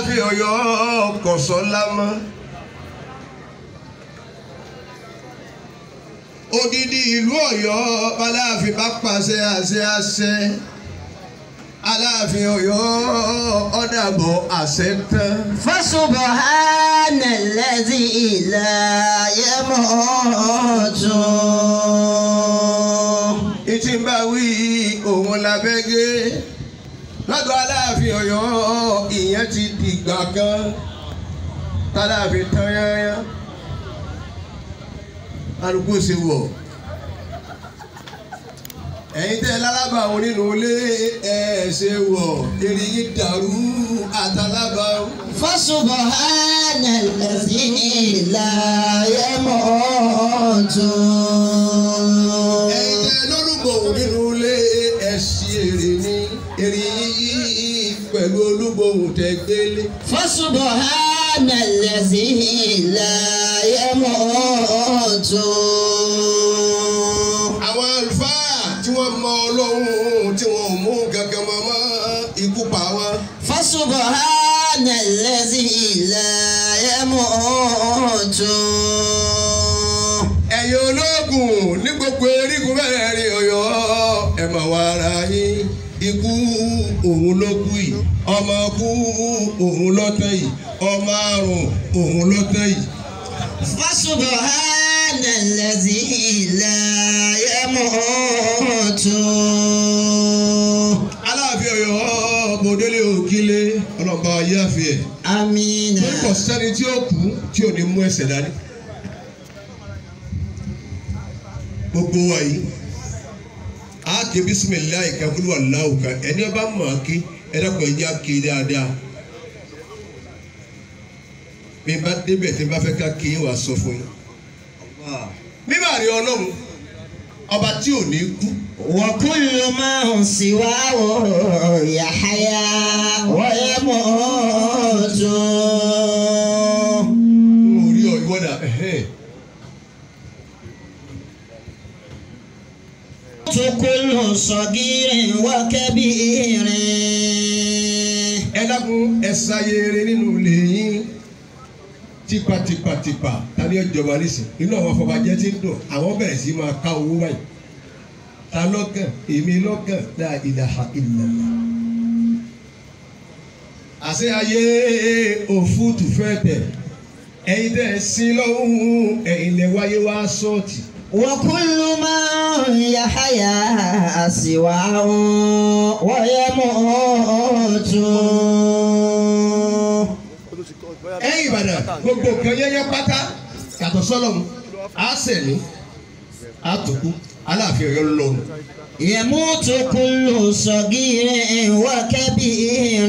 aláàfin Ọ̀yọ́ kọsọlá mọ odidi ìlú Ọ̀yọ́ aláàfin bá pàṣẹ àṣẹ àṣẹ aláàfin Ọ̀yọ́ ọdàbọ àṣẹ tán. فسبحان الذي لا يموت ìtì ń bá wí òun labẹ́gẹ́ lọ́dọ̀ aláàfin Ọ̀yọ́ ìyẹn ti dìgbà kan táláàfin tán yányá alùpùpù ṣe wọ̀ ẹ̀yin tẹ́ lálábàáwọn nínú ilé ẹ̀ ṣe wọ̀ eré yín dàrú àtàlábàáwọn. فسبحان الذي لا يموت ẹ̀yin tẹ́ lólùgbòhùn nínú ilé ẹ̀ ṣe èrè ní eré yín pẹ̀lú olúgbòhùn tẹ́ gbélé. فسبحان الذي لا يموت àwọn àlùfáà tí wọ́n mọ ọlọ́run tí wọ́n ò mú kankan mọ́ mọ́ ikú pa wọn. فسبحان الذي لا يموت ẹ̀yin ológun ní gbogbo erígun mẹ́rẹ̀ẹ̀rin ọ̀yọ́ ẹ̀ mọ̀ wá ara yín ikú òun ló kú yìí ọmọ kú òun ló tán yìí ọmọ àrùn òun ló tán yìí. فسبحان الذي لا يموت aláàfin ọ̀yọ́ mọ̀délé òkìlé ọlọ́mọba ayé àfi ẹ̀. آمين torí kò sẹ́ni tí ó kú tí ò ní mú ẹsẹ̀ dání. gbogbo wa yìí a ké bisimilayi kakulu alahu kan ẹni ọba mọ̀ ọ́ ké ẹni ọkọ̀ ẹ̀jẹ̀ á ké dáadáa. bí n bá débẹ̀ tí n bá fẹ́ ká ké wàá sọ fún yín. mímọ̀ àrí ọlọ́run ọba tí ò ní kú وكل ما سواه يحيا ويموت n ò rí ọ ìwọ́dà ẹ̀hẹ́n. كل صغير وكبير ẹ dákun ẹ sáyére nínú ilé yín tipatipatipa tani ọjọba nísìn inú àwọn afọbajẹ ti ń dùn àwọn bẹ̀rẹ̀ sí máa ká owó báyìí ta lọ́kàn èmi lọ́kàn la ilaha illallah. àṣẹ ayé òfútù fẹ́ tẹ̀ ẹ̀yin tẹ̀ sí lọ́hùn ẹ̀yin lẹ wáyé wá sọ́ọ̀tì. وكل من يحيا سواه ويموت ẹ̀yin Ìbàdàn gbogbo kan yẹ́yẹ́ pátá yàtọ̀ sọ́lọ́mù á sẹ̀mí á tòkú aláàfin Ọ̀yọ́ lọ́nu. يموت كل صغير وكبير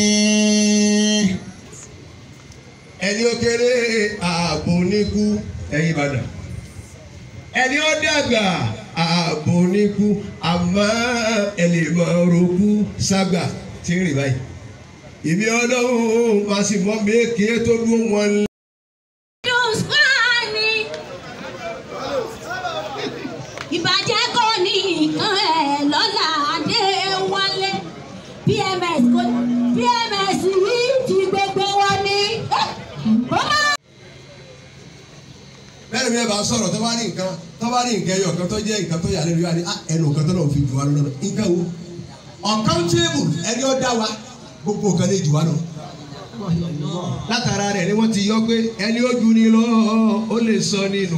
ẹni ó kéré ààbò níkú ẹ̀yin Ìbàdàn ẹni ó dàgbà ààbò níkú àmọ́ ẹni máa roku ságbà tí ń rìn báyìí ìmí ọlọ́run máa sì mọ́ méèké tó dún wọn ìbàjẹ́ kò ní nǹkan ẹ̀ lọ́la Adéwálé PMS kò PMS yìí ti gbogbo wa ní. ó máa bẹ́ẹ̀ ni ẹ bá sọ̀rọ̀ tó bá ní nǹkan tó bá ní nǹkan ẹyọ kan tó jẹ́ nǹkan tó yà lẹ́nu yóò ní "Ah, ẹnu nǹkan tó náà fi jù wá lọ́nà nǹkan wo uncountable ẹni ó dá wa gbogbo nǹkan lè jù wá lọ. látara rẹ̀ ni wọ́n ti yọ pé ẹni ó ju ni lọ ó lè sọ nínú.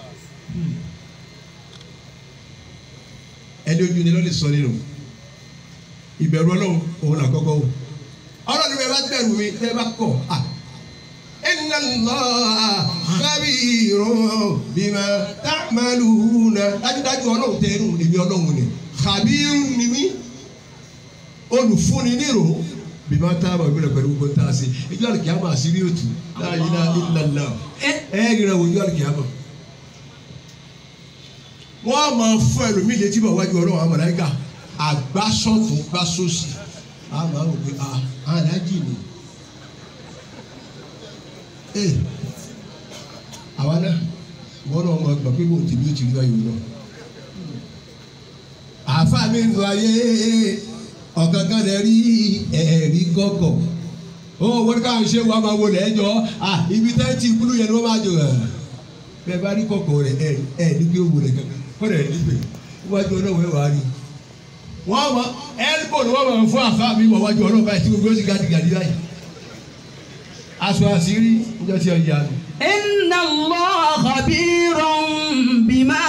ẹni ó ju ni lọ lè sọ nínú. ìbẹ̀rù ọlọ́run òun là kọ́kọ́ wò. ọlọ́run bẹ́ẹ̀ bá bẹ̀rù mi bẹ́ẹ̀ bá kọ̀ ah inna allah khabirun bima ta'maluna dájúdájú ọlọ́run tẹ ẹnu èmi ọlọ́run ni khabirun ni mí olùfúnni nírò bima ta'maluna pẹ̀lú gbogbo tá a ṣe ìjọ àlùkìyàmọ̀ àṣírí òtù la ilaha illallah ẹ ẹ rírà wò ìjọ àlùkìyàmọ̀ wọ́n máa fún ẹlòmíì létí bọ̀ wájú ọlọ́run àwọn màláíkà àgbásọ̀tún gbásọ̀sì àwọn àwọn òpin aláàjì ni ee àwa náà wọn náà máa gbà pé bóun tèmi ó ti rí ayò náà àáfàá mi ń lọ ayé ọ̀gángan rẹ̀ rí ẹ̀rí gọ́gọ̀ ó wọ́n ká ṣe wà máa wọlé ẹjọ́ à ibi tẹ́ ti kúlú yẹn ni wọ́n máa jọ ẹ̀ bẹ́ẹ̀ bá rí kọ̀kọ̀ rẹ̀ ẹ̀ ẹ̀ ní kí ó wọlé kankan kọ́dà ẹ̀ nígbè wájú ọlọ́wọ́ ẹ̀ wá rí wọ́n mọ ẹ́lbò ni wọ́n mọ̀ fún àfa mi mọ̀ wájú ọlọ́wọ́ báyìí tí gbogbo ó sì gàdìgàdì báyìí aṣọ àṣírí níjọ́ tí ọjà nù. إن الله خبير بما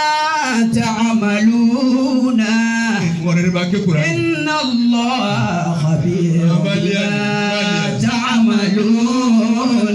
تعملون wọ́n rẹ̀ ní máa ké kura ní. إن الله خبير بما تعملون